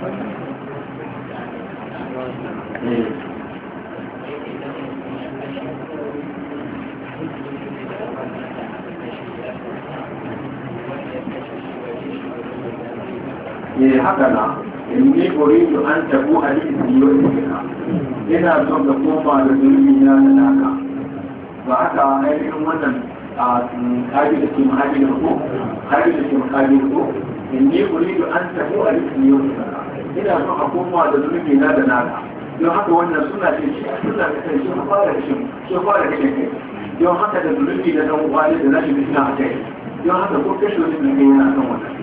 ne haka na in ne uridu an tabu a cikin yau ina son ka koma da zurfi na da naka ba haka ainihin wannan a kaji da ke mahaji da ko kaji da ke mahaji da ko in ne uridu an tabu a cikin yau ina son a koma da zurfi na da naka don haka wannan suna ce shi suna da kai sun fara shi sun fara kashe kai don haka da zurfi da dan uwa da nashi suna a kai don haka ko kashe wani da kai yana kan wannan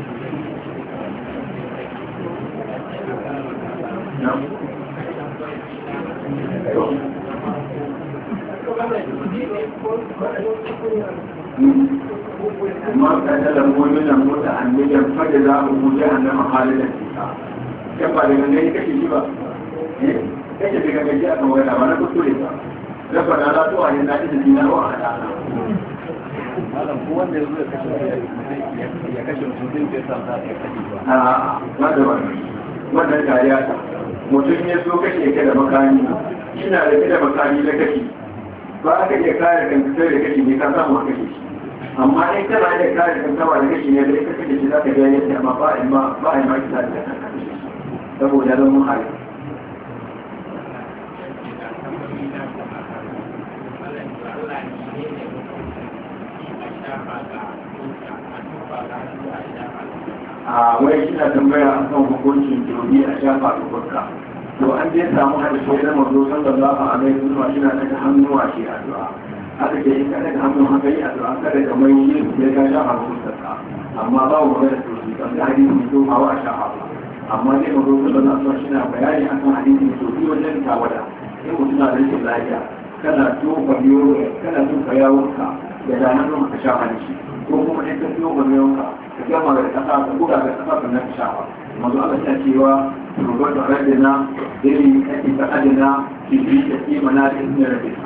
ما قتل مؤمنا متعمدا فجزاؤه جهنم خالدا فيها كما daga ne kake shi ba eh kake daga gaji aka waya ba na kuskure ba rafa da la tuwa ne na idan dina wa hada malam ko wanda ya zo ya kashe ya kashe mutum zai sa za ya kashe ba a ba da wannan wannan kariya ta mutum ya so kashe ka da makami ina da da makami na kashi ba ka iya kare kan fitar da kashi ne ka samu a kashe shi amma in kana iya kare kan kawa da kashi ne da ka kashe shi za ka ga yadda amma ba a ma ba a ma kisa da kan kashe shi saboda zan muhari a wai shi na tambaya a kan hukuncin jirgi a shafa da fuska to an je samu hadisai na mazo sallallahu alaihi wasallam shi na daga hannuwa shi addu'a haka ke in ka daga hannun haka yi addu'a kada ka mai yi sai ka shafa da fuskarka amma ba mu magana to shi kan da hadisi to hawa a shafa ba amma dai mazo sallallahu alaihi wasallam shi na bayani akan hadisi to shi wajen tawada in mutum na da rashin lafiya kana tofa biyo kana tofa yawonka da da hannun ka shafa da shi ko kuma in ka tofa yawonka ka gama da kasa ka buga da kasa ka na shafa manzo Allah ya cewa rubar da radina dai kake ta adina ki bi ta ki mana da inda rabina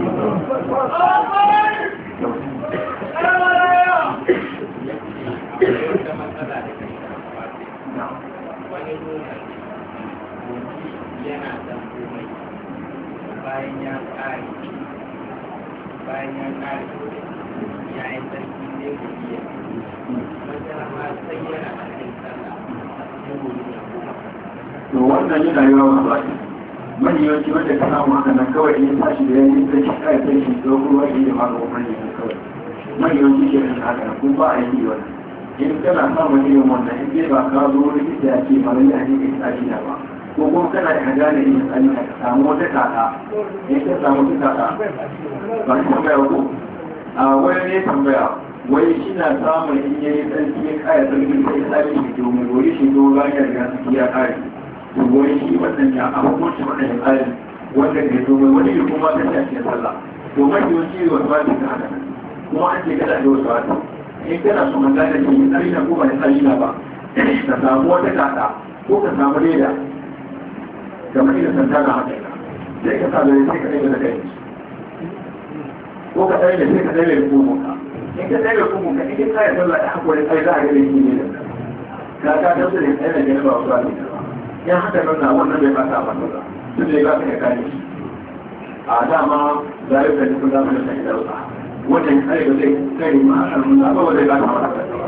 bayan ya kare bayan ya kare ya yi sarki ne ku iya masana ma sai yana a cikin sallah sai gobe ya to wannan yana yawa wa baki mani yawanci wanda ka samu haka nan kawai in tashi da yayin da shi kai sai shi ko ruwa shi da maka wannan ne kawai mani yawanci ke da haka nan kuma ba a yi wannan in kana samun irin wannan in dai ba ka zo likita ya ce mara ya ne kai tsaki da ba ko kuma kana da hada da yin tsani ka samu wata kaka in ka samu wata kaka ba ka tambaya ko a wani ne tambaya wai shi na samun in yayi tsarki ya kaya tsarki sai tsari shi domin wani shi domin bayan ya riga ya kare to wani shi wannan ya a hukunci wannan ya tsari wanda ke domin wani ya kuma ta shafi sallah to mai yawanci wasu ba ta haka kuma an ce kada da wasu wata in kana so man gane shi tsari na ko ba ya tsari na ba ka samu wata kaka ko ka samu leda kamar irin santa na haka sai ka sa da sai ka ɗaya da kai ko ka ɗaya da sai ka ɗaya da kumunka in ka ɗaya da kumunka in ka tsaya sallah da haƙuri ai za a ga da shi ne da ka ka tabbata da ɗaya da gani ba wasu ba ne ya haka nuna wannan bai fata a fata duk da ya ba ka ya kare shi a dama za a yi ka tafi zama da sai da wuta wannan kare ba zai kare ma a kan nuna ba zai ba ta mata ba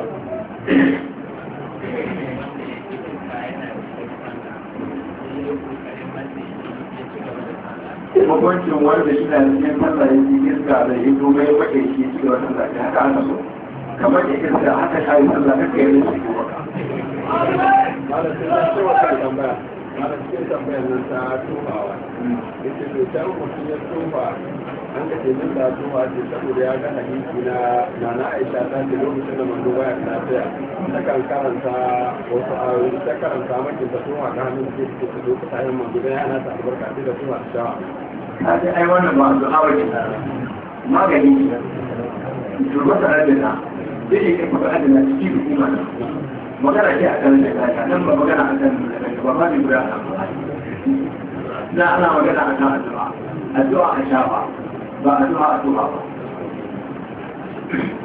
hukuncin wanda shi na cikin sallah ya ji iska da ya zo mai wake shi cikin wata sallah ya haka ana so kamar da iska haka shayi sallah haka yi shi ko baka malam sai na ce wata tambaya malam cikin tambayar nan ta tufawa yace to ta mutum ya tufa an ka ce min da tufa ce saboda ya ga hadisi na nana Aisha ta ce lokacin da manzo baya lafiya ta kan karanta wasu ayoyi ta karanta makin ta tufa ga hannun ce ce ta lokacin yin manzo dan yana ta albarka ce da tufa ta shawa na ce ai wannan ba su hawa ne magani ne turba ta adana zai yi kai kuka adana cikin hukuma na magana ce a kan shekara nan ba magana a kan ba ma ne guda na ana magana a kan addu'a addu'a a shafa ba addu'a a tuba ba